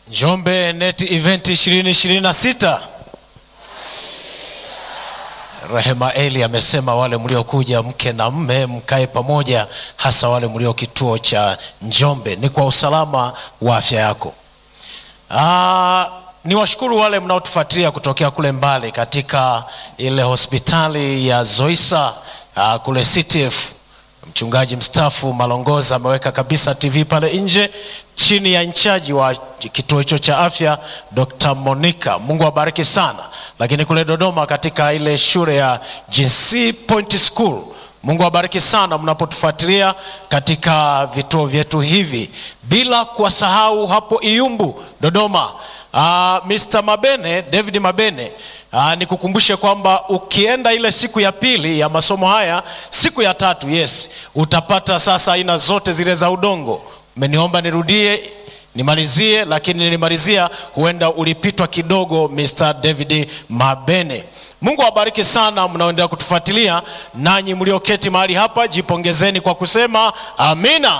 Njombe Net Event 2026. Rehema Eli amesema wale mliokuja mke na mme mkae pamoja, hasa wale mlio kituo cha Njombe, ni kwa usalama wa afya yako. Ah, ni washukuru wale mnaotufuatilia kutokea kule mbali katika ile hospitali ya Zoisa ah, kule CTF. Mchungaji mstaafu Malongoza ameweka kabisa TV pale nje chini ya inchaji wa kituo hicho cha afya Dr. Monica. Mungu awabariki sana. Lakini kule Dodoma katika ile shule ya GC Point School, Mungu awabariki sana mnapotufuatilia katika vituo vyetu hivi, bila kuwasahau hapo Iyumbu Dodoma. Uh, Mr. Mabene, David Mabene, uh, nikukumbushe kwamba ukienda ile siku ya pili ya masomo haya, siku ya tatu, yes, utapata sasa aina zote zile za udongo. Umeniomba nirudie nimalizie, lakini nilimalizia, huenda ulipitwa kidogo, Mr. David Mabene. Mungu awabariki sana mnaoendelea kutufuatilia, nanyi mlioketi mahali hapa, jipongezeni kwa kusema amina.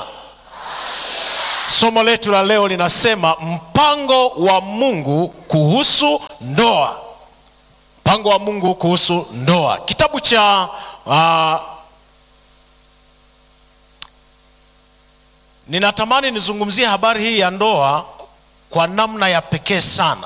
Somo letu la leo linasema mpango wa Mungu kuhusu ndoa. Mpango wa Mungu kuhusu ndoa, kitabu cha uh, ninatamani nizungumzie habari hii ya ndoa kwa namna ya pekee sana.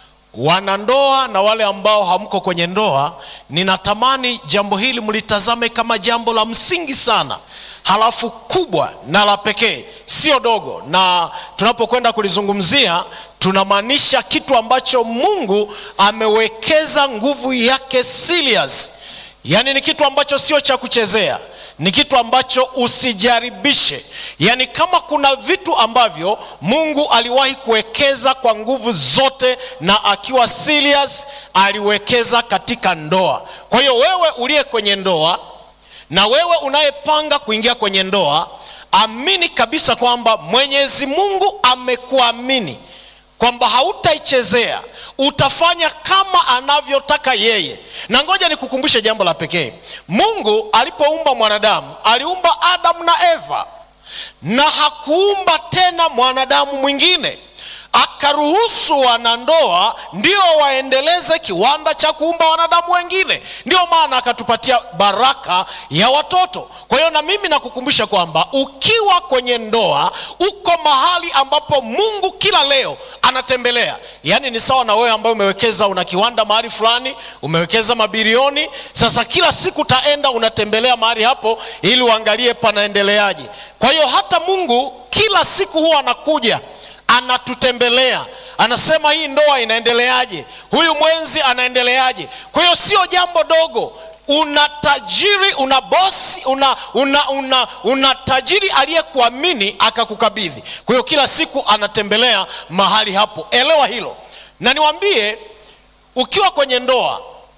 Wanandoa na wale ambao hamko kwenye ndoa, ninatamani jambo hili mlitazame kama jambo la msingi sana halafu kubwa na la pekee, sio dogo. Na tunapokwenda kulizungumzia, tunamaanisha kitu ambacho Mungu amewekeza nguvu yake serious, yaani ni kitu ambacho sio cha kuchezea, ni kitu ambacho usijaribishe. Yaani kama kuna vitu ambavyo Mungu aliwahi kuwekeza kwa nguvu zote na akiwa serious, aliwekeza katika ndoa. Kwa hiyo wewe uliye kwenye ndoa na wewe unayepanga kuingia kwenye ndoa, amini kabisa kwamba Mwenyezi Mungu amekuamini kwamba hautaichezea, utafanya kama anavyotaka yeye. Na ngoja nikukumbushe jambo la pekee. Mungu alipoumba mwanadamu, aliumba Adamu na Eva, na hakuumba tena mwanadamu mwingine akaruhusu wanandoa ndio waendeleze kiwanda cha kuumba wanadamu wengine. Ndio maana akatupatia baraka ya watoto. Kwa hiyo na mimi nakukumbusha kwamba ukiwa kwenye ndoa uko mahali ambapo Mungu kila leo anatembelea. Yaani ni sawa na wewe ambaye umewekeza, una kiwanda mahali fulani, umewekeza mabilioni. Sasa kila siku utaenda unatembelea mahali hapo ili uangalie panaendeleaje. Kwa hiyo hata Mungu kila siku huwa anakuja anatutembelea anasema, hii ndoa inaendeleaje? Huyu mwenzi anaendeleaje? Kwa hiyo sio jambo dogo. Una tajiri, una bosi, una, una, una, una tajiri aliyekuamini akakukabidhi. Kwa hiyo kila siku anatembelea mahali hapo, elewa hilo. Na niwaambie, ukiwa kwenye ndoa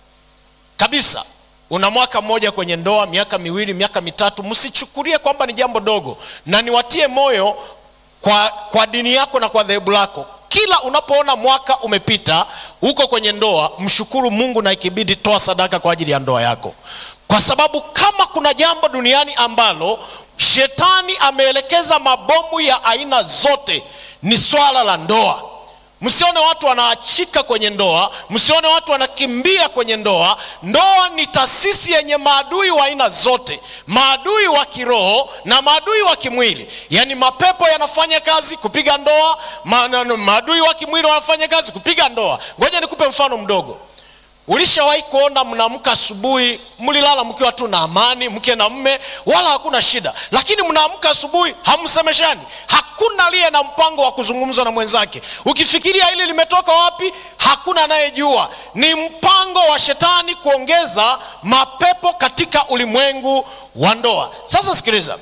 kabisa, una mwaka mmoja kwenye ndoa, miaka miwili, miaka mitatu, msichukulie kwamba ni jambo dogo, na niwatie moyo kwa, kwa dini yako na kwa dhehebu lako. Kila unapoona mwaka umepita huko kwenye ndoa, mshukuru Mungu na ikibidi toa sadaka kwa ajili ya ndoa yako, kwa sababu kama kuna jambo duniani ambalo shetani ameelekeza mabomu ya aina zote ni swala la ndoa. Msione watu wanaachika kwenye ndoa, msione watu wanakimbia kwenye ndoa. Ndoa ni taasisi yenye maadui wa aina zote, maadui wa kiroho na maadui wa kimwili. Yaani mapepo yanafanya kazi kupiga ndoa, maadui wa kimwili wanafanya kazi kupiga ndoa. Ngoja nikupe mfano mdogo. Ulishawahi kuona mnaamka asubuhi, mlilala mkiwa tu na amani, mke na mme, wala hakuna shida, lakini mnaamka asubuhi hamsemeshani, hakuna aliye na mpango wa kuzungumza na mwenzake. Ukifikiria hili limetoka wapi, hakuna anayejua. Ni mpango wa shetani kuongeza mapepo katika ulimwengu wa ndoa. Sasa sikiliza,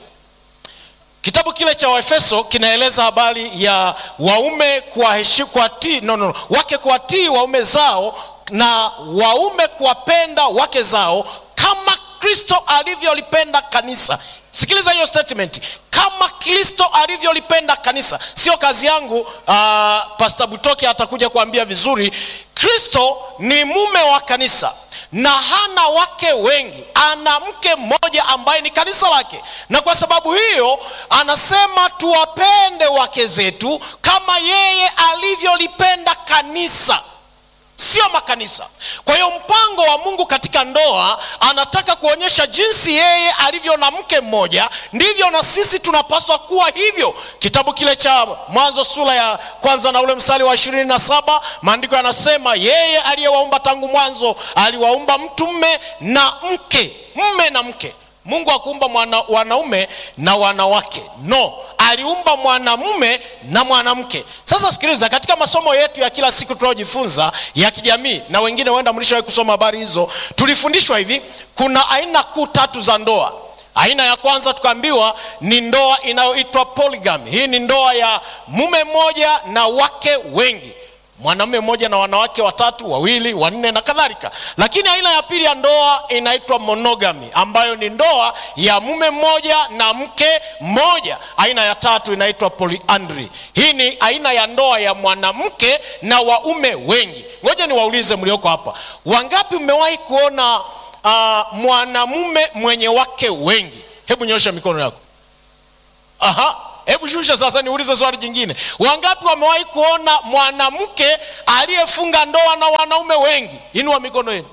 kitabu kile cha Waefeso kinaeleza habari ya waume kuwatii, kuwatii, no, no, wake kuwatii waume zao na waume kuwapenda wake zao kama Kristo alivyolipenda kanisa. Sikiliza hiyo statement, kama Kristo alivyolipenda kanisa. Sio kazi yangu. Uh, Pastor Butoke atakuja kuambia vizuri. Kristo ni mume wa kanisa na hana wake wengi ana mke mmoja ambaye ni kanisa lake na kwa sababu hiyo anasema tuwapende wake zetu kama yeye alivyolipenda kanisa sio makanisa kwa hiyo mpango wa mungu katika ndoa anataka kuonyesha jinsi yeye alivyo na mke mmoja ndivyo na sisi tunapaswa kuwa hivyo kitabu kile cha mwanzo sura ya kwanza na ule mstari wa ishirini na saba maandiko yanasema yeye aliyewaumba tangu mwanzo aliwaumba mtu mme na mke mme na mke mungu akuumba mwana, wanaume na wanawake no aliumba mwanamume na mwanamke sasa sikiliza katika masomo yetu ya kila siku tunayojifunza ya kijamii na wengine huenda mlishawahi kusoma habari hizo tulifundishwa hivi kuna aina kuu tatu za ndoa aina ya kwanza tukaambiwa ni ndoa inayoitwa polygamy hii ni ndoa ya mume mmoja na wake wengi mwanamume mmoja na wanawake watatu wawili wanne na kadhalika lakini aina ya pili ya ndoa inaitwa monogamy ambayo ni ndoa ya mume mmoja na mke mmoja aina ya tatu inaitwa polyandry hii ni aina ya ndoa ya mwanamke na waume wengi ngoja niwaulize mlioko hapa wangapi mmewahi kuona uh, mwanamume mwenye wake wengi hebu nyosha mikono yako aha hebu shusha sasa niulize swali jingine wangapi wamewahi kuona mwanamke aliyefunga ndoa na wanaume wengi inua mikono yenu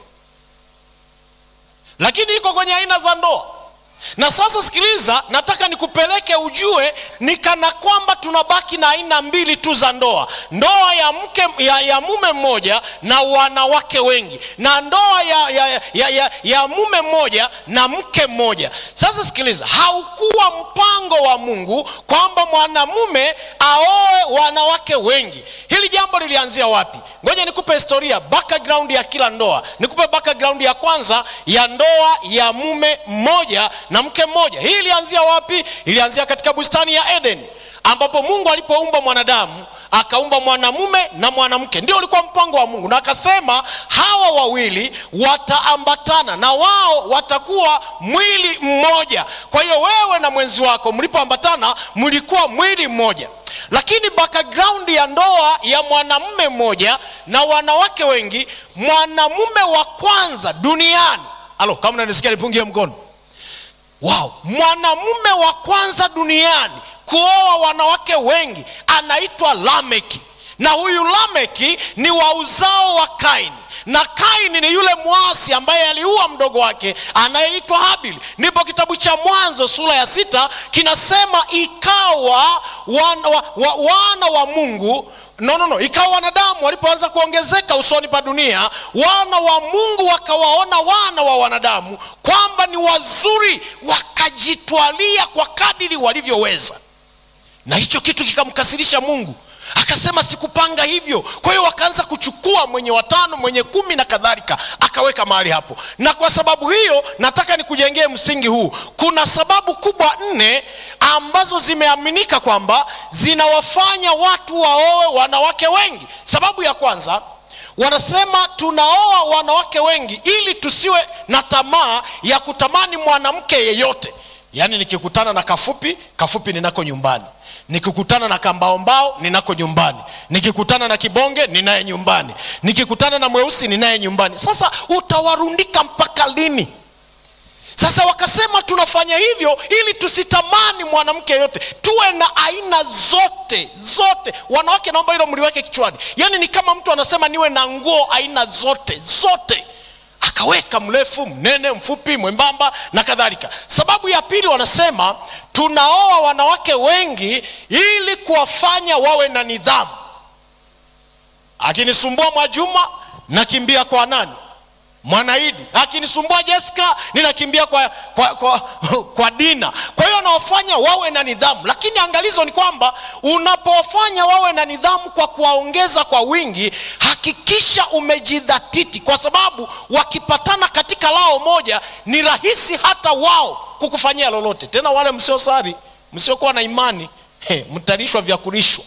lakini iko kwenye aina za ndoa na sasa sikiliza nataka nikupeleke ujue ni kana kwamba tunabaki na aina mbili tu za ndoa ndoa ya mke ya, ya mume mmoja na wanawake wengi na ndoa ya, ya, ya, ya, ya mume mmoja na mke mmoja sasa sikiliza haukuwa mpango wa mungu kwamba mwanamume aoe wanawake wengi hili jambo lilianzia wapi ngoja nikupe historia background ya kila ndoa nikupe background ya kwanza ya ndoa ya mume mmoja na mke mmoja hii ilianzia wapi ilianzia katika bustani ya eden ambapo mungu alipoumba mwanadamu akaumba mwanamume na mwanamke ndio ulikuwa mpango wa mungu na akasema hawa wawili wataambatana na wao watakuwa mwili mmoja kwa hiyo wewe na mwenzi wako mlipoambatana mlikuwa mwili mmoja lakini background ya ndoa ya mwanamume mmoja na wanawake wengi mwanamume wa kwanza duniani alo kama nanisikia nipungie mkono wow mwanamume wa kwanza duniani kuoa wanawake wengi anaitwa lameki na huyu lameki ni wa uzao wa kaini na kaini ni yule mwasi ambaye aliua mdogo wake anayeitwa habili ndipo kitabu cha mwanzo sura ya sita kinasema ikawa wana wa, wa, wana wa mungu no, no, no. ikawa wanadamu walipoanza kuongezeka usoni pa dunia wana wa mungu wakawaona wana wa wanadamu kwamba ni wazuri wakajitwalia kwa kadiri walivyoweza na hicho kitu kikamkasirisha mungu akasema sikupanga hivyo kwa hiyo wakaanza kuchukua mwenye watano mwenye kumi na kadhalika akaweka mahali hapo na kwa sababu hiyo nataka nikujengee msingi huu kuna sababu kubwa nne ambazo zimeaminika kwamba zinawafanya watu waoe wanawake wengi sababu ya kwanza wanasema tunaoa wanawake wengi ili tusiwe na tamaa ya kutamani mwanamke yeyote yaani nikikutana na kafupi kafupi ninako nyumbani nikikutana na kambaombao ninako nyumbani nikikutana na kibonge ninaye nyumbani nikikutana na mweusi ninaye nyumbani sasa utawarundika mpaka lini sasa wakasema tunafanya hivyo ili tusitamani mwanamke yote tuwe na aina zote zote wanawake naomba hilo mliweke kichwani yaani ni kama mtu anasema niwe na nguo aina zote zote akaweka mrefu mnene mfupi mwembamba na kadhalika sababu ya pili wanasema tunaoa wanawake wengi ili kuwafanya wawe na nidhamu akinisumbua mwajuma nakimbia kwa nani mwanaidi akinisumbua jessica ninakimbia kwa, kwa, kwa, kwa dina kwa hiyo anawafanya wawe na nidhamu lakini angalizo ni kwamba unapowafanya wawe na nidhamu kwa kuwaongeza kwa wingi hakikisha umejidhatiti kwa sababu wakipatana katika lao moja ni rahisi hata wao kukufanyia lolote tena wale msiosari msiokuwa na imani he, mtalishwa vya kulishwa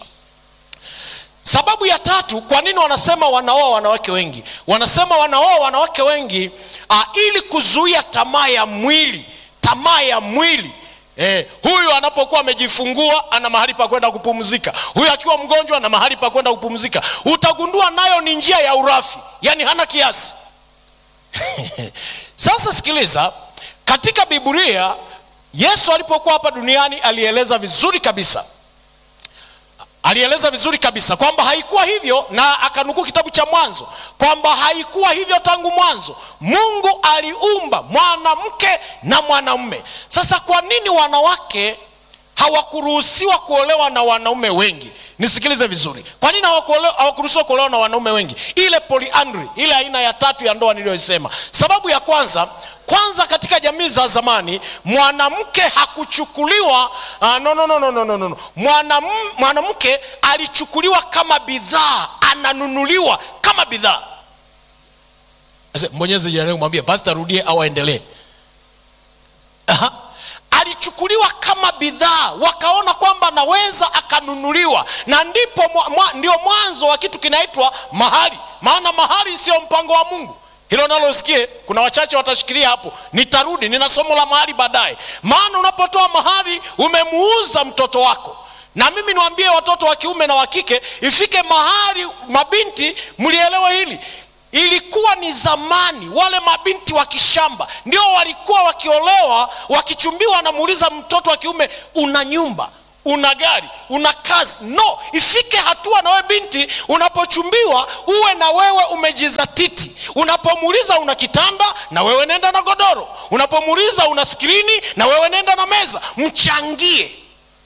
sababu ya tatu kwa nini wanasema wanaoa wanawake wengi wanasema wanaoa wanawake wengi uh, ili kuzuia tamaa ya mwili tamaa ya mwili Eh, huyu anapokuwa amejifungua ana mahali pa kwenda kupumzika huyu akiwa mgonjwa ana mahali pa kwenda kupumzika utagundua nayo ni njia ya urafi yaani hana kiasi sasa sikiliza katika biblia yesu alipokuwa hapa duniani alieleza vizuri kabisa alieleza vizuri kabisa kwamba haikuwa hivyo na akanukuu kitabu cha mwanzo kwamba haikuwa hivyo tangu mwanzo mungu aliumba mwanamke na mwanamume sasa kwa nini wanawake hawakuruhusiwa kuolewa na wanaume wengi nisikilize vizuri kwa nini hawakuole- hawakuruhusiwa kuolewa na wanaume wengi ile polyandry ile aina ya tatu ya ndoa niliyoisema sababu ya kwanza kwanza katika jamii za zamani mwanamke hakuchukuliwa uh, no, no, no, no, no, no, no. Mwanam- mwanamke alichukuliwa kama bidhaa ananunuliwa kama bidhaa Sasa, mbonyeze jirani yako, mwambie basi tarudie au aendelee Aha. alichukuliwa kama bidhaa wakaona kwamba anaweza akanunuliwa na ndipo mwa, mwa, ndio mwanzo wa kitu kinaitwa mahari maana mahari sio mpango wa mungu hilo nalo usikie kuna wachache watashikilia hapo nitarudi nina somo la mahari baadaye maana unapotoa mahari umemuuza mtoto wako na mimi niwaambie watoto wa kiume na wa kike ifike mahari mabinti mlielewe hili ilikuwa ni zamani wale mabinti wa kishamba ndio walikuwa wakiolewa wakichumbiwa wanamuuliza mtoto wa kiume una nyumba una gari una kazi no ifike hatua na wewe binti unapochumbiwa uwe na wewe umejizatiti unapomuuliza una kitanda na wewe nenda na godoro unapomuuliza una skrini na wewe nenda na meza mchangie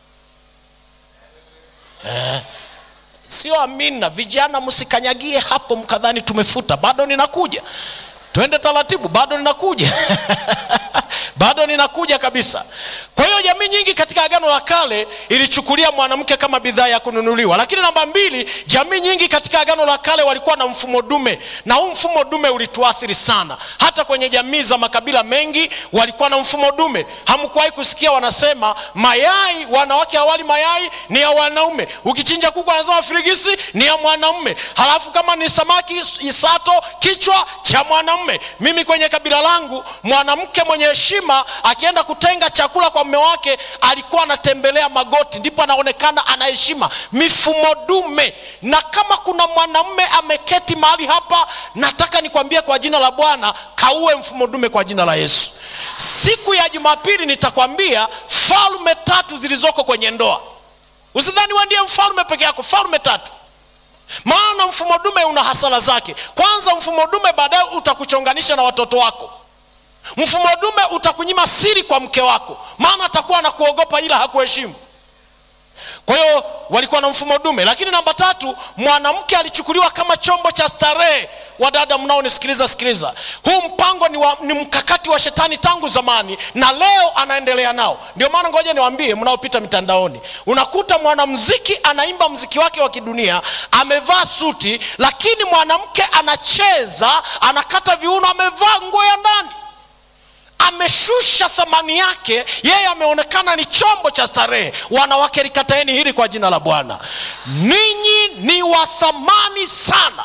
sio amina vijana msikanyagie hapo mkadhani tumefuta bado ninakuja twende taratibu bado ninakuja bado ninakuja kabisa kwa hiyo jamii nyingi katika agano la kale ilichukulia mwanamke kama bidhaa ya kununuliwa lakini namba mbili jamii nyingi katika agano la kale walikuwa na mfumo dume na huu mfumo dume ulituathiri sana hata kwenye jamii za makabila mengi walikuwa na mfumo dume hamkuwahi kusikia wanasema mayai wanawake hawali mayai ni ya wanaume ukichinja kuku anasema firigisi ni ya mwanaume halafu kama ni samaki isato kichwa cha mwanamume mimi kwenye kabila langu mwanamke mwenye heshima akienda kutenga chakula kwa mume wake alikuwa anatembelea magoti ndipo anaonekana ana heshima mifumo dume na kama kuna mwanamume ameketi mahali hapa nataka nikwambie kwa jina la bwana kaue mfumo dume kwa jina la yesu siku ya jumapili nitakwambia falme tatu zilizoko kwenye ndoa usidhani we ndiye mfalme peke yako falme tatu maana mfumo dume una hasara zake kwanza mfumo dume baadaye utakuchonganisha na watoto wako mfumo dume utakunyima siri kwa mke wako maana atakuwa anakuogopa ila hakuheshimu kwa hiyo walikuwa na mfumo dume lakini namba tatu mwanamke alichukuliwa kama chombo cha starehe wadada mnaonisikiliza sikiliza huu mpango ni, wa, ni mkakati wa shetani tangu zamani na leo anaendelea nao ndio maana ngoja niwaambie mnaopita mitandaoni unakuta mwanamziki anaimba mziki wake wa kidunia amevaa suti lakini mwanamke anacheza anakata viuno amevaa nguo ya ndani ameshusha thamani yake yeye ameonekana ni chombo cha starehe wanawake likataeni hili kwa jina la bwana ninyi ni wa thamani sana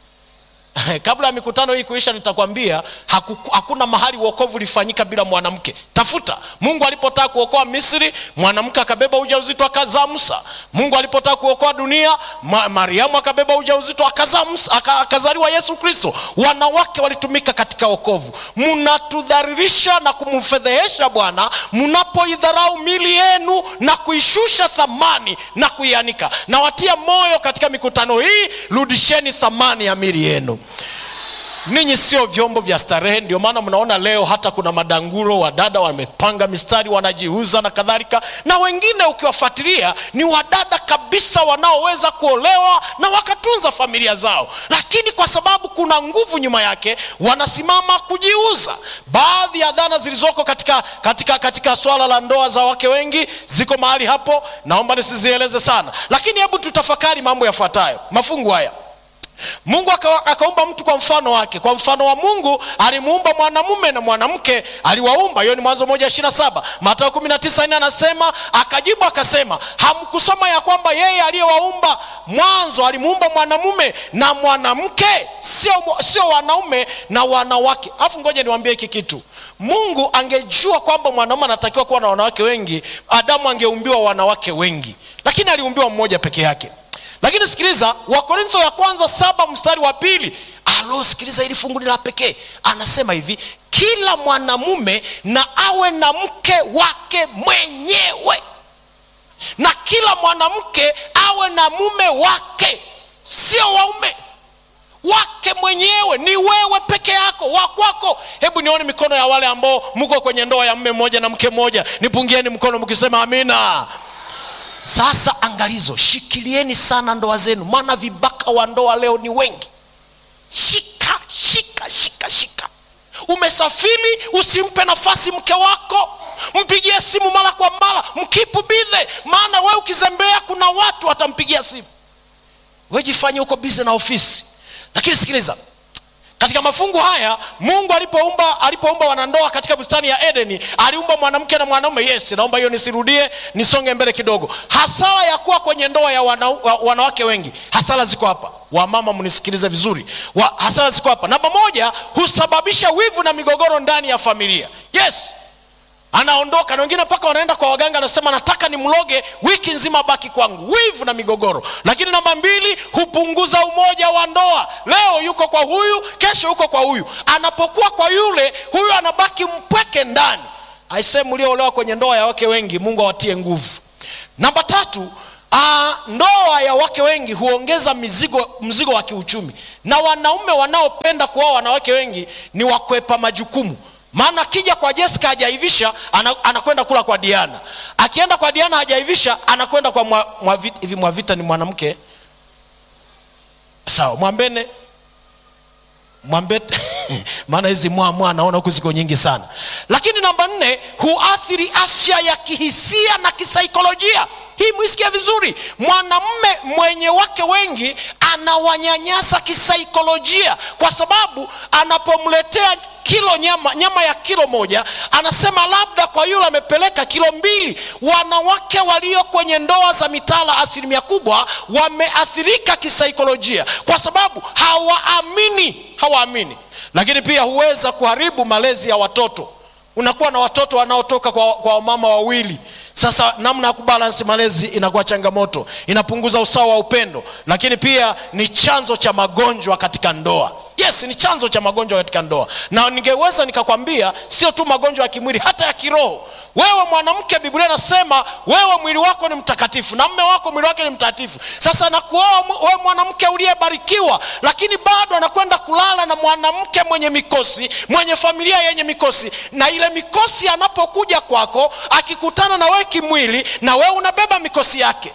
kabla ya mikutano hii kuisha nitakwambia haku, hakuna mahali uokovu ulifanyika bila mwanamke tafuta mungu alipotaka kuokoa misri mwanamke akabeba ujauzito akazaa musa mungu alipotaka kuokoa dunia ma, mariamu akabeba ujauzito akazaa musa aka, akazaliwa yesu kristo wanawake walitumika katika okovu mnatudharirisha na kumfedhehesha bwana mnapoidharau mili yenu na kuishusha thamani na kuianika nawatia moyo katika mikutano hii rudisheni thamani ya mili yenu ninyi sio vyombo vya starehe ndio maana mnaona leo hata kuna madanguro wadada wamepanga mistari wanajiuza na kadhalika na wengine ukiwafuatilia ni wadada kabisa wanaoweza kuolewa na wakatunza familia zao lakini kwa sababu kuna nguvu nyuma yake wanasimama kujiuza baadhi ya dhana zilizoko katika, katika, katika swala la ndoa za wake wengi ziko mahali hapo naomba nisizieleze sana lakini hebu tutafakari mambo yafuatayo mafungu haya mungu aka, akaumba mtu kwa mfano wake kwa mfano wa mungu alimuumba mwanamume na mwanamke aliwaumba hiyo ni mwanzo moja ishirina saba matao kumi na tisa nne anasema akajibu akasema hamkusoma ya kwamba yeye aliyewaumba mwanzo alimuumba mwanamume na mwanamke sio, sio wanaume na wanawake alafu ngoja niwambie hiki kitu mungu angejua kwamba mwanaume anatakiwa kuwa na wanawake wengi adamu angeumbiwa wanawake wengi lakini aliumbiwa mmoja peke yake lakini sikiliza wakorintho ya kwanza saba mstari wa pili alo sikiliza ili fungu ni la pekee anasema hivi kila mwanamume na awe na mke wake mwenyewe na kila mwanamke awe na mume wake sio waume wake mwenyewe ni wewe peke yako wa kwako hebu nione mikono ya wale ambao mko kwenye ndoa ya mme mmoja na mke mmoja nipungieni mkono mkisema amina sasa angalizo shikilieni sana ndoa zenu maana vibaka wa ndoa leo ni wengi shika shika shika shika umesafiri usimpe nafasi mke wako mpigie simu mara kwa mara mkipu bidhe maana we ukizembea kuna watu watampigia simu wejifanye huko bize na ofisi lakini sikiliza katika mafungu haya mungu alipoumba alipoumba wanandoa katika bustani ya edeni aliumba mwanamke na mwanaume yes naomba hiyo nisirudie nisonge mbele kidogo hasara ya kuwa kwenye ndoa ya wana, wa, wanawake wengi hasara ziko hapa wamama mnisikilize vizuri wa, hasara ziko hapa namba moja husababisha wivu na migogoro ndani ya familia yes anaondoka na wengine mpaka wanaenda kwa waganga anasema nataka nimloge wiki nzima baki kwangu wivu na migogoro lakini namba mbili hupunguza umoja wa ndoa leo yuko kwa huyu kesho yuko kwa huyu anapokuwa kwa yule huyu anabaki mpweke ndani aisee mlioolewa kwenye ndoa ya wake wengi mungu awatie nguvu namba tatu Uh, ndoa ya wake wengi huongeza mizigo mzigo wa kiuchumi na wanaume wanaopenda kuoa wanawake wengi ni wakwepa majukumu maana akija kwa jessica hajaivisha ana, anakwenda kula kwa diana akienda kwa diana hajaivisha anakwenda kwa mwa, mwavita, hivi mwavita ni mwanamke sawa mwambene mwambete maana hizi mwamwa naona huku ziko nyingi sana lakini namba nne huathiri afya ya kihisia na kisaikolojia hii mwisikia vizuri mwanamme mwenye wake wengi anawanyanyasa kisaikolojia kwa sababu anapomletea kilo nyama nyama ya kilo moja anasema labda kwa yule amepeleka kilo mbili wanawake walio kwenye ndoa za mitala asilimia kubwa wameathirika kisaikolojia kwa sababu hawaamini hawaamini lakini pia huweza kuharibu malezi ya watoto unakuwa na watoto wanaotoka kwa, kwa mama wawili sasa namna ya kubalansi malezi inakuwa changamoto inapunguza usawa wa upendo lakini pia ni chanzo cha magonjwa katika ndoa yes ni chanzo cha magonjwa katika ndoa na ningeweza nikakwambia sio tu magonjwa ya kimwili hata ya kiroho wewe mwanamke biblia inasema wewe mwili wako ni mtakatifu na mme wako mwili wake ni mtakatifu sasa nakuoa wewe mwanamke uliyebarikiwa lakini bado anakwenda kulala na mwanamke mwenye mikosi mwenye familia yenye mikosi na ile mikosi anapokuja kwako akikutana na wewe kimwili na wewe unabeba mikosi yake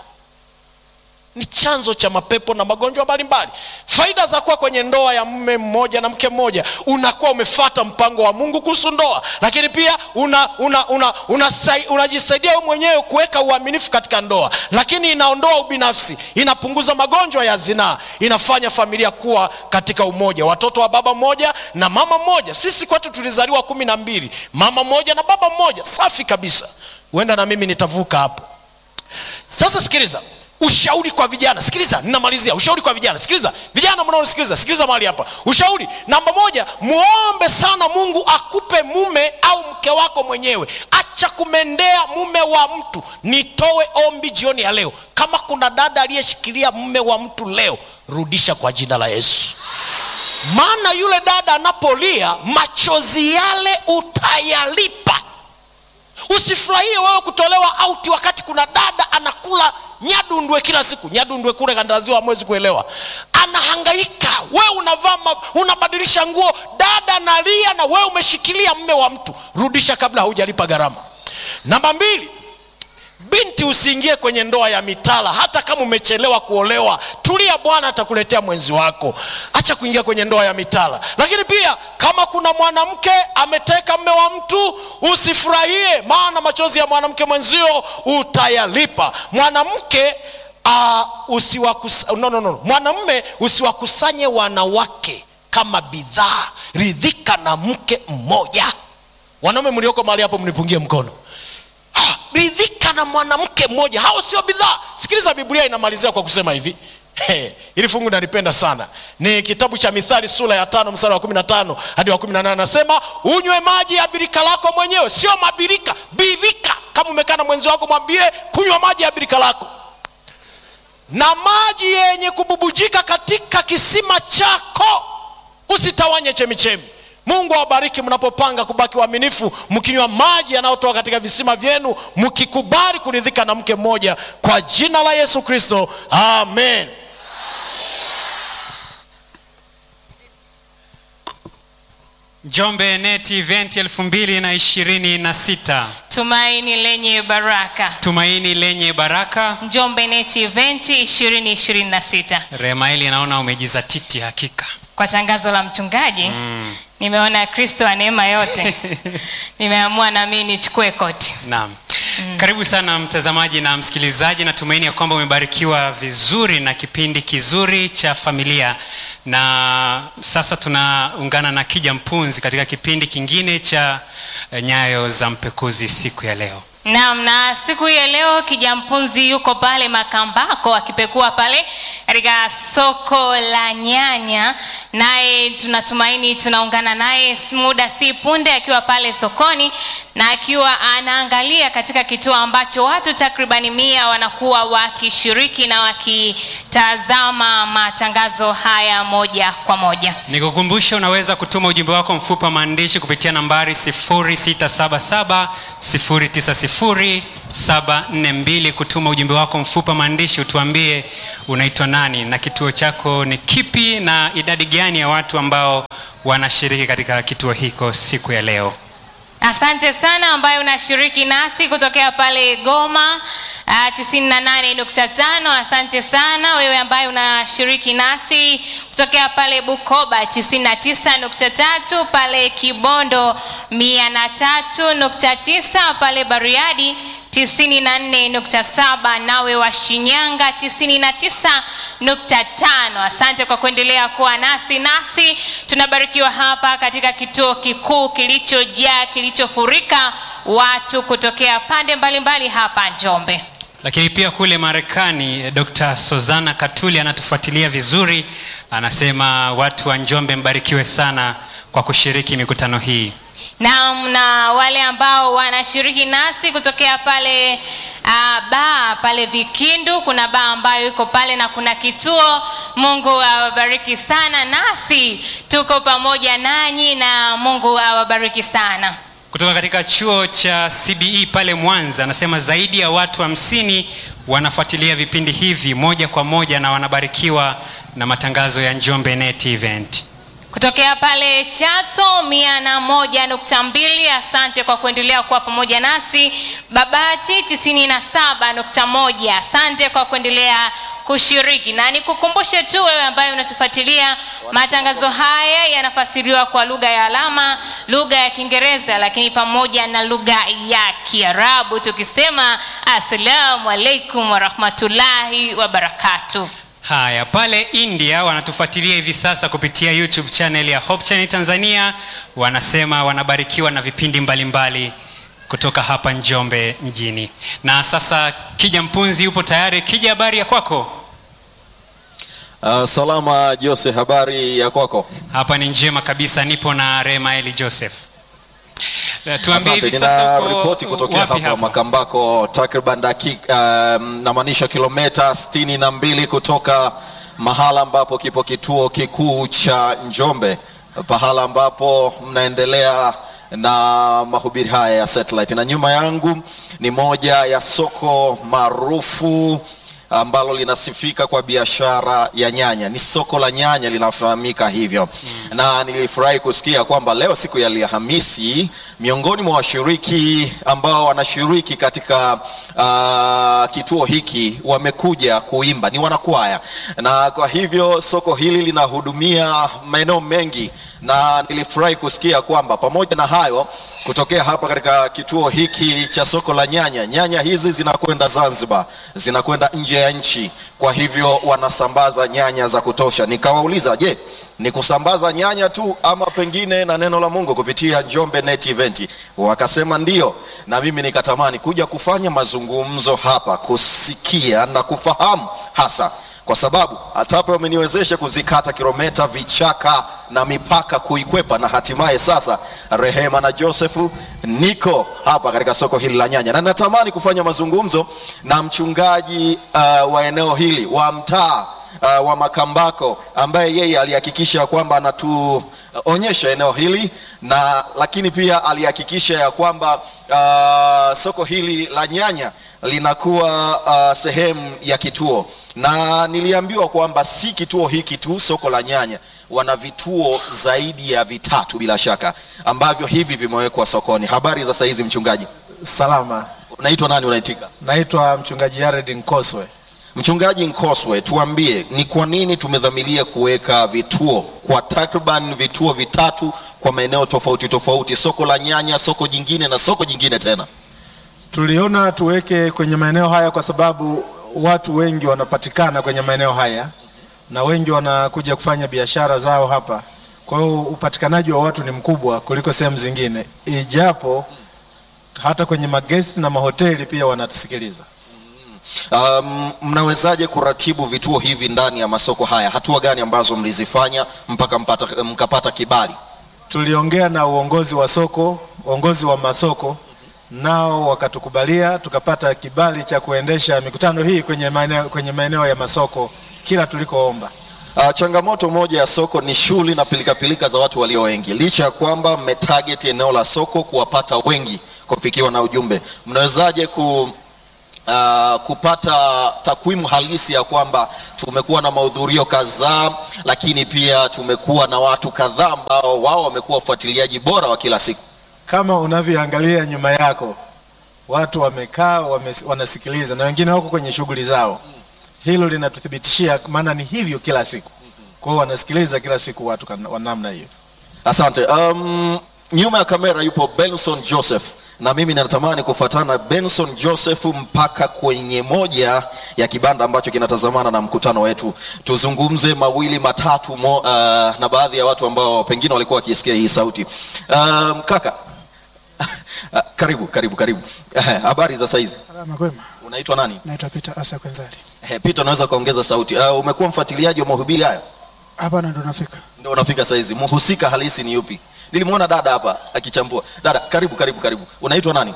ni chanzo cha mapepo na magonjwa mbalimbali faida za kuwa kwenye ndoa ya mme mmoja na mke mmoja unakuwa umefata mpango wa mungu kuhusu ndoa lakini pia unajisaidia una, una, una, unajisaidia wewe mwenyewe kuweka uaminifu katika ndoa lakini inaondoa ubinafsi inapunguza magonjwa ya zinaa inafanya familia kuwa katika umoja watoto wa baba mmoja na mama mmoja sisi kwetu tulizaliwa kumi na mbili mama mmoja na baba mmoja safi kabisa huenda na mimi nitavuka hapo sasa sikiliza ushauri kwa vijana sikiliza ninamalizia ushauri kwa vijana sikiliza vijana mnaonisikiliza sikiliza mahali hapa ushauri namba moja muombe sana mungu akupe mume au mke wako mwenyewe acha kumendea mume wa mtu nitoe ombi jioni ya leo kama kuna dada aliyeshikilia mume wa mtu leo rudisha kwa jina la yesu maana yule dada anapolia machozi yale utayalipa usifurahie wewe kutolewa auti wakati kuna dada anakula nyadundwe kila siku nyadundwe kule kandaziwa hamwezi kuelewa anahangaika wewe unavaa unabadilisha nguo dada nalia na wewe umeshikilia mme wa mtu rudisha kabla haujalipa gharama namba mbili binti usiingie kwenye ndoa ya mitala hata kama umechelewa kuolewa tulia bwana atakuletea mwenzi wako acha kuingia kwenye ndoa ya mitala lakini pia kama kuna mwanamke ameteka mme wa mtu usifurahie maana machozi ya mwanamke mwenzio utayalipa mwanamke uh, usiwakus... no, no, no. mwanamme usiwakusanye wanawake kama bidhaa ridhika na mke mmoja wanaume mlioko mahali hapo mnipungie mkono ah, ridhika na mwanamke mmoja hao sio bidhaa sikiliza biblia inamalizia kwa kusema hivi Hey, ili fungu nalipenda sana ni kitabu cha mithali sura ya tano mstari wa kumi na tano hadi wa kumi na nane anasema unywe maji ya birika lako mwenyewe sio mabirika birika kama umekaa na mwenzi wako mwambie kunywa maji ya birika lako na maji yenye kububujika katika kisima chako usitawanye chemichemi mungu awabariki mnapopanga kubaki waaminifu mkinywa maji yanayotoka katika visima vyenu mkikubali kuridhika na mke mmoja kwa jina la yesu kristo amen njombe net event elfu mbili na ishirini na sita tumaini lenye baraka tumaini lenye baraka njombe net event 2026 remaeli naona umejizatiti hakika kwa tangazo la mchungaji mm. nimeona kristo wa neema yote nimeamua nami nichukue koti naam mm. karibu sana mtazamaji na msikilizaji natumaini ya kwamba umebarikiwa vizuri na kipindi kizuri cha familia na sasa tunaungana na kija mpunzi katika kipindi kingine cha eh, nyayo za mpekuzi siku ya leo naam na siku hii ya leo kijampunzi yuko pale makambako akipekua pale katika soko la nyanya naye tunatumaini tunaungana naye muda si punde akiwa pale sokoni na akiwa anaangalia katika kituo ambacho watu takribani mia wanakuwa wakishiriki na wakitazama matangazo haya moja kwa moja nikukumbushe unaweza kutuma ujumbe wako mfupi wa maandishi kupitia nambari 677 742 kutuma ujumbe wako mfupi wa maandishi utuambie unaitwa nani na kituo chako ni kipi na idadi gani ya watu ambao wanashiriki katika kituo hiko siku ya leo asante sana ambaye unashiriki nasi kutokea pale goma uh, 98.5 asante sana wewe ambaye unashiriki nasi kutokea pale bukoba 99.3 pale kibondo 103.9 pale bariadi 94.7 nawe wa shinyanga 99.5 asante kwa kuendelea kuwa nasi nasi tunabarikiwa hapa katika kituo kikuu kilichojaa kilichofurika watu kutokea pande mbalimbali mbali hapa njombe lakini pia kule marekani dr sozana katuli anatufuatilia vizuri anasema watu wa njombe mbarikiwe sana kwa kushiriki mikutano hii na, na wale ambao wanashiriki nasi kutokea pale uh, baa pale vikindu kuna baa ambayo iko pale na kuna kituo mungu awabariki sana nasi tuko pamoja nanyi na mungu awabariki sana kutoka katika chuo cha cbe pale mwanza anasema zaidi ya watu hamsini wa wanafuatilia vipindi hivi moja kwa moja na wanabarikiwa na matangazo ya njombe net event kutokea pale chato mia na moja nukta mbili asante kwa kuendelea kuwa pamoja nasi babati tisini na saba nukta moja asante kwa kuendelea kushiriki na nikukumbushe tu wewe ambaye unatufuatilia matangazo haya yanafasiriwa kwa lugha ya alama lugha ya kiingereza lakini pamoja na lugha ya kiarabu tukisema assalamu alaikum warahmatullahi wabarakatuh haya pale india wanatufuatilia hivi sasa kupitia youtube channel ya hope channel tanzania wanasema wanabarikiwa na vipindi mbalimbali mbali kutoka hapa njombe mjini na sasa kija mpunzi yupo tayari kija habari ya kwako Uh, salama Jose, habari ya kwako? hapa ni njema kabisa nipo na remaeli joseph Eh, tuambie Asante, hivi sasa nina uko ripoti kutokea wapi hapa hapo? Makambako, takriban dakika um, namaanisha kilomita sitini na mbili kutoka mahala ambapo kipo kituo kikuu cha Njombe, pahala ambapo mnaendelea na mahubiri haya ya satellite, na nyuma yangu ni moja ya soko maarufu ambalo linasifika kwa biashara ya nyanya. Ni soko la nyanya linafahamika hivyo mm. na nilifurahi kusikia kwamba leo siku ya Alhamisi, miongoni mwa washiriki ambao wanashiriki katika uh, kituo hiki wamekuja kuimba, ni wanakwaya, na kwa hivyo soko hili linahudumia maeneo mengi, na nilifurahi kusikia kwamba pamoja na hayo, kutokea hapa katika kituo hiki cha soko la nyanya, nyanya hizi zinakwenda Zanzibar, zinakwenda nje ya nchi, kwa hivyo wanasambaza nyanya za kutosha. Nikawauliza, je, ni kusambaza nyanya tu ama pengine na neno la Mungu kupitia Njombe Net Event? Wakasema ndio, na mimi nikatamani kuja kufanya mazungumzo hapa, kusikia na kufahamu hasa kwa sababu hata hapa wameniwezesha kuzikata kilomita, vichaka na mipaka kuikwepa, na hatimaye sasa Rehema na Josefu niko hapa katika soko hili la nyanya, na natamani kufanya mazungumzo na mchungaji uh, wa eneo hili wa mtaa uh, wa Makambako ambaye yeye alihakikisha kwamba anatuonyesha eneo hili na lakini pia alihakikisha ya kwamba uh, soko hili la nyanya linakuwa uh, sehemu ya kituo, na niliambiwa kwamba si kituo hiki tu, soko la nyanya wana vituo zaidi ya vitatu bila shaka ambavyo hivi vimewekwa sokoni. Habari za saizi mchungaji, Salama, unaitwa nani? Unaitika? naitwa mchungaji Yared Nkoswe. Mchungaji Nkoswe, tuambie ni kwa nini tumedhamiria kuweka vituo kwa takriban vituo vitatu kwa maeneo tofauti tofauti, soko la nyanya, soko jingine na soko jingine tena. Tuliona tuweke kwenye maeneo haya kwa sababu watu wengi wanapatikana kwenye maeneo haya na wengi wanakuja kufanya biashara zao hapa. Kwa hiyo upatikanaji wa watu ni mkubwa kuliko sehemu zingine, ijapo hata kwenye magesti na mahoteli pia wanatusikiliza. Um, mnawezaje kuratibu vituo hivi ndani ya masoko haya? Hatua gani ambazo mlizifanya mpaka mpata, mkapata kibali? Tuliongea na uongozi wa soko, uongozi wa masoko nao wakatukubalia, tukapata kibali cha kuendesha mikutano hii kwenye maeneo, kwenye maeneo ya masoko kila tulikoomba. Uh, changamoto moja ya soko ni shughuli na pilikapilika za watu walio wengi. Licha ya kwamba mmetarget eneo la soko kuwapata wengi kufikiwa na ujumbe, mnawezaje ku Uh, kupata takwimu halisi ya kwamba tumekuwa na mahudhurio kadhaa, lakini pia tumekuwa na watu kadhaa ambao wao wamekuwa wafuatiliaji bora wa kila siku. Kama unavyoangalia nyuma yako, watu wamekaa wame, wanasikiliza na wengine wako kwenye shughuli zao. Hilo linatuthibitishia, maana ni hivyo kila siku. Kwa hiyo wanasikiliza kila siku watu kana- wa namna hiyo. Asante. Um, nyuma ya kamera yupo Benson Joseph na mimi natamani kufuatana na Benson Joseph mpaka kwenye moja ya kibanda ambacho kinatazamana na mkutano wetu, tuzungumze mawili matatu mo, uh, na baadhi ya watu ambao pengine walikuwa wakisikia hii sauti. Um, kaka karibu karibu karibu. Eh, Habari za saizi, Salama kwema, unaitwa nani? naitwa Peter Asa Kwenzali. Eh, Peter, unaweza kuongeza sauti. Uh, umekuwa mfuatiliaji wa mahubiri haya? Hapa na ndo nafika. ndio unafika saizi. Mhusika halisi ni yupi? Nilimwona dada hapa akichambua. Dada, karibu karibu karibu. Unaitwa nani?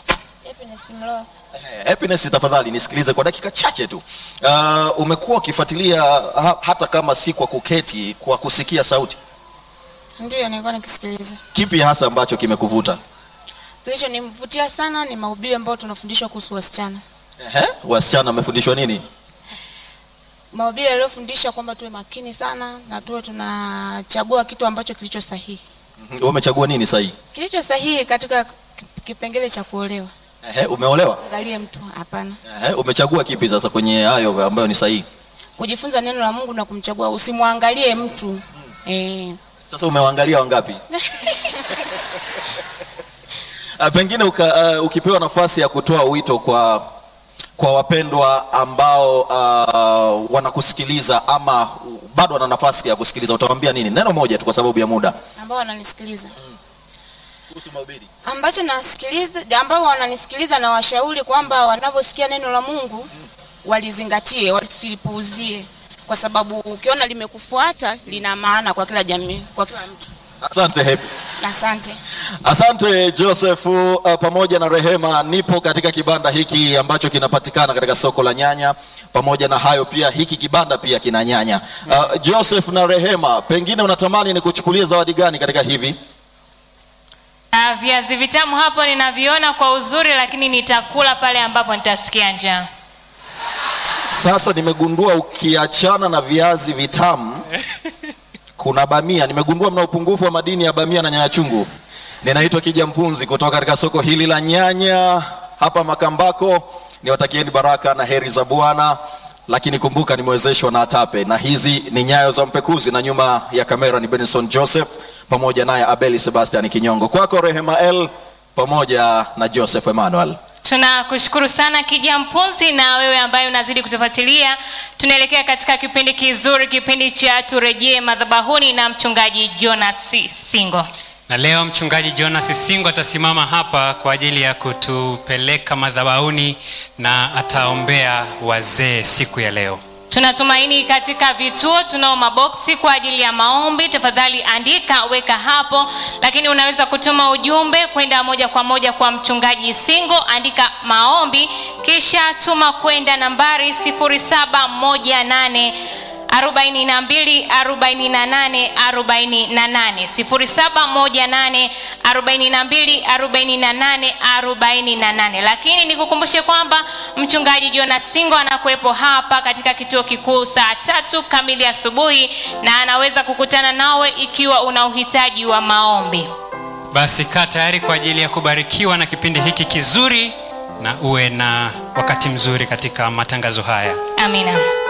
Eh, Happiness, tafadhali nisikilize kwa dakika chache tu. Uh, umekuwa ukifuatilia ha, hata kama si kwa kuketi, kwa kusikia sauti. Ndiyo, nilikuwa nikisikiliza. Kipi hasa ambacho kimekuvuta? Kilichonivutia sana ni mahubiri ambayo tunafundishwa kuhusu wasichana, Ehe, wasichana wamefundishwa nini? mahubiri yaliyofundisha kwamba tuwe makini sana na tuwe tunachagua kitu ambacho kilicho sahihi, Mhm, Wewe umechagua nini sahihi? kilicho sahihi katika kip- kipengele cha kuolewa. Ehe, umeolewa? Angalie mtu, hapana. Ehe, umechagua kipi sasa kwenye hayo ambayo ni sahihi? Kujifunza neno la Mungu na kumchagua, usimwangalie mtu eh. Sasa umewaangalia wangapi? Uh, pengine uka, uh, ukipewa nafasi ya kutoa wito kwa kwa wapendwa ambao uh, wanakusikiliza ama bado wana nafasi ya kusikiliza, utawaambia nini? Neno moja tu kwa sababu ya muda. ambao wananisikiliza Kuhusu mahubiri. ambacho nasikiliza ambao wananisikiliza na washauri kwamba wanavyosikia neno la Mungu walizingatie, wasilipuuzie, kwa sababu ukiona limekufuata lina maana kwa kila jamii, kwa kila mtu. Asante Happy. Asante. Asante Joseph uh, pamoja na Rehema. Nipo katika kibanda hiki ambacho kinapatikana katika soko la nyanya. Pamoja na hayo pia hiki kibanda pia kina nyanya. Uh, Joseph na Rehema, pengine unatamani nikuchukulie zawadi gani katika hivi? Na viazi vitamu hapo ninaviona kwa uzuri, lakini nitakula pale ambapo nitasikia njaa. Sasa nimegundua ukiachana na viazi vitamu kuna bamia. Nimegundua mna upungufu wa madini ya bamia na nyanya chungu. Ninaitwa Kija Mpunzi kutoka katika soko hili la nyanya hapa Makambako. Niwatakieni baraka na heri za Bwana, lakini kumbuka nimewezeshwa na Atape, na hizi ni nyayo za mpekuzi, na nyuma ya kamera ni Benson Joseph pamoja naye Abeli Sebastian Kinyongo. Kwako Rehema L pamoja na Joseph Emmanuel. Tunakushukuru sana Kija Mpunzi, na wewe ambaye unazidi kutufuatilia. Tunaelekea katika kipindi kizuri, kipindi cha turejee madhabahuni na mchungaji Jonas Singo. na leo mchungaji jonas singo atasimama hapa kwa ajili ya kutupeleka madhabahuni na ataombea wazee siku ya leo tunatumaini katika vituo tunao maboksi kwa ajili ya maombi tafadhali andika weka hapo lakini unaweza kutuma ujumbe kwenda moja kwa moja kwa mchungaji singo andika maombi kisha tuma kwenda nambari 0718 42 48 48 0718 42 48 48 lakini nikukumbushe kwamba mchungaji jonas singo anakuwepo hapa katika kituo kikuu saa tatu kamili asubuhi na anaweza kukutana nawe ikiwa una uhitaji wa maombi basi kaa tayari kwa ajili ya kubarikiwa na kipindi hiki kizuri na uwe na wakati mzuri katika matangazo haya amina